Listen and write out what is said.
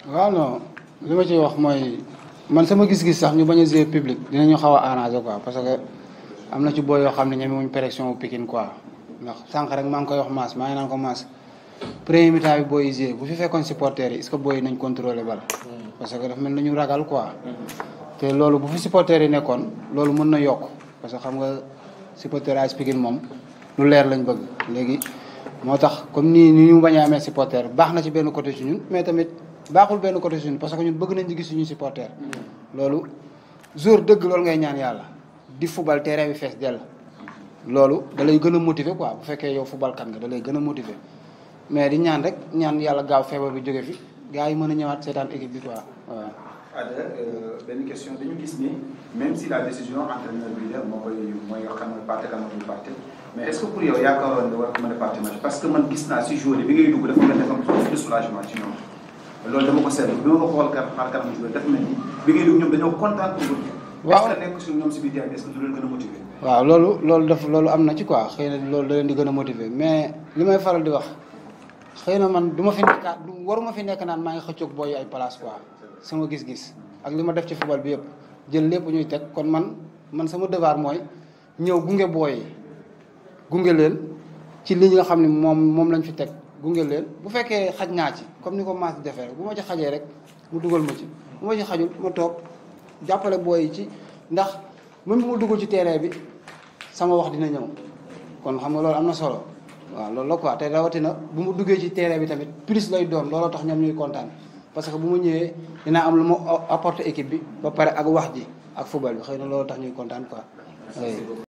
waaw non li ma ciy wax mooy man sama gis-gis sax ñu bañ a jouer public dinañu xaw a arranger quoi parce que am na ci booy yoo xam ne ñeme wuñ pression wu Pikine quoi ndax sànq rek maa ngi koy wax maas maa ngi naan ko maas premier mi-temps bi booy jouer bu fi fekkoon supporters yi est-ce que booy nañ contrôler bal parce que dafa mel ni ñu ragal quoi te loolu bu fi supporters yi nekkoon loolu mën na yokk parce que xam nga supporter AS Pikine moom lu leer lañ bëgg léegi moo tax comme nii ni ñu bañ a amee supporter baax na ci benn côté ci ñun mais tamit baaxul benn côté ci ñun parce que ñun bëgg nañ di gis suñuy supporter loolu jour dëgg loolu ngay ñaan yàlla di fubal terrain bi fees dell loolu da lay gën a motiver quoi bu fekkee yow fubalkat nga da lay gën a motiver mais di ñaan rek ñaan yàlla gaaw feebar bi jóge fi gars yi mën a ñëwaat seetaan équipe bi quoi waaw. Ada benn question dañu gis ni même si la décision entraîneur bi la moo koy mooy xam ne parti kan moo parti mais est-ce que pour yow yaakaaroon nga war a mën a parti match parce que man gis naa si jour bi ngay dugg dafa mel dafa am tuuti de soulagement ci ñoom loolu dama ko seetlu bi ma ko xool kar xaar kanam joueur dafa mel ni bi ngay dugg ñoom dañoo kontaan pour waaw est-ce que nekk si ñoom si biir terrain bi est-ce que du leen gën a motiver waaw loolu loolu daf loolu am na ci quoi xëy na loolu da leen di gën a motiver mais li may faral di wax xëy na man du ma fi nekkaat du waruma fi nekk naan maa ngi xëccoog booy ay place quoi sama gis-gis ak li ma def ci football bi yëpp jël lépp ñuy teg kon man man sama devoir mooy ñëw gunge booy yi gunge leen ci li nga xam ne moom moom lañ fi teg gunge leen bu fekkee xaj naa ci comme ni ko maas di defee rek bu ma ci xajee rek mu dugal ma ci bu ma ci xajul ma toog jàppale booy yi ci ndax même bu ma duggul ci terrain bi sama wax dina ñëw kon xam nga loolu am na solo waaw loolu la quoi te rawatina bu mu duggee ci terrain bi tamit plus lay doon looloo tax ñoom ñuy kontaan parce que bu ma ñëwee dinaa am lu ma apporter équipe bi ba pare ak wax ji ak football bi xëy na loolu tax ñuy kontaan quoi.